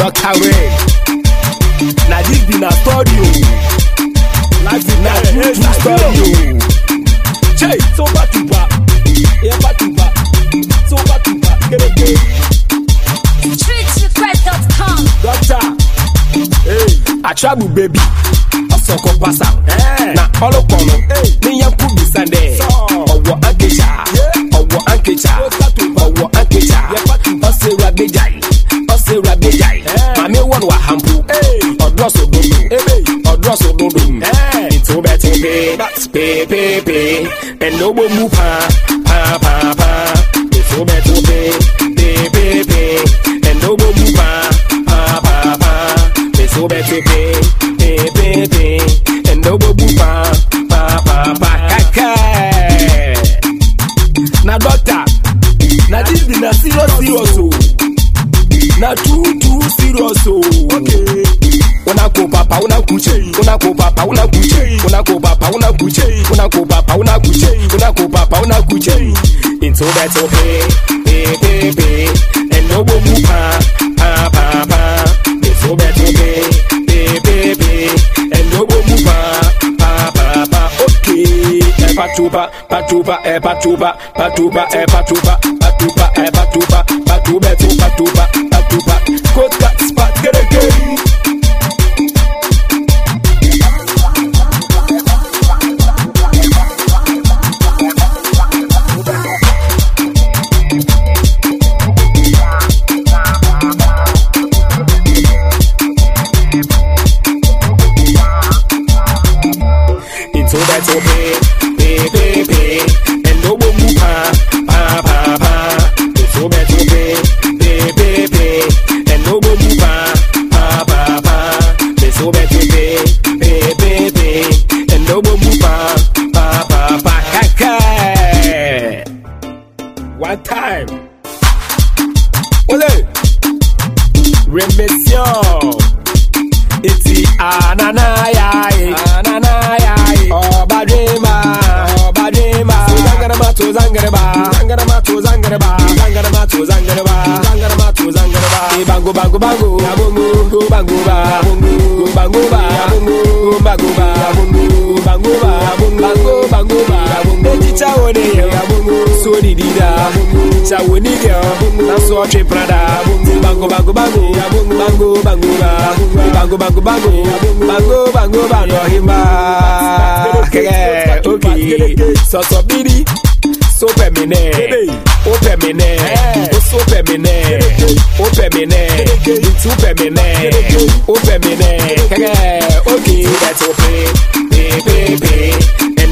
Dr. Ray. Now this be na story o. Life is na true true story o. Chey, so back to back. Yeah, back to back. So back to back. Kereke. StreetRequest.com. Doctor. Hey, Atrabu baby. Ọsọkọ pasa. Na ọlọkọlọ. Ní yẹn kú bisande. Ọwọ́ ankecha. Ọwọ́ ankecha. Ọwọ́ ankecha. Ọsẹ rabeja yìí. Ọsẹ rabeja yìí. Màmí wọ̀n wà hàmpù. Ọdúrọ̀ sòdodo. Ọdúrọ̀ sòdodo. Ètò bẹ́ẹ̀ tó pé. Pépépé. Ẹ̀nọ́gbó mú pa. Pa pa pa. Ètò bẹ́ẹ̀ tó pé. Pépépé. Ẹ̀nọ́gbó mú pa. Pa pa pa. Ètò bẹ́ẹ̀ tó pé. Pépépé. Ẹ̀nọ́gbó mú pa. Pa pa pa. Kàkẹ́. Na doctor. Na this be na serious serious o. Na true true serious o. Okay. Una ko papa una kuche. Una ko papa una kuche. Una ko papa una kuche. Una ko papa una kuche. Una ko papa una kuche. Into that okay. Pay pay pay. And no go move pa pa pa pa. Into that okay. Pay pay pay. And no go move pa pa pa pa. Okay. Eh, Patuba, patuba, eh, patuba, patuba, eh, patuba, patuba, eh, patuba, patuba, tu, patuba, patuba. Coat cut spot, get a game. Into that okay, pay, pay, pay, and no one move pa, pa, pa, pa. Into that okay, pay, pay, pay, and no one move pa, pa, pa, pa. Into that okay, pay, pay, pay, and no one move pa, pa, pa, pa. Kaka. One time. Ole. Remission. Iti ananayai ananayai Obadrima Obadrima Zangarama to Zangaraba Zangarama to Zangaraba Zangarama to Zangaraba Zangarama to Zangaraba Bango bango bango Yabungu Go bango ba Go bango ba Go bango ba Go bango ba Bango bango ba Eji chawo ne Yabungu So di di da Chawo ni yo Na so tre prada Bango bango bango Bango bango ba Bango bango bango Bango bango ba no himba Kege Okay So so bidi So pemine O pemine O so pemine O pemine Itu pemine O pemine Kege Okay That's okay Pay pay pay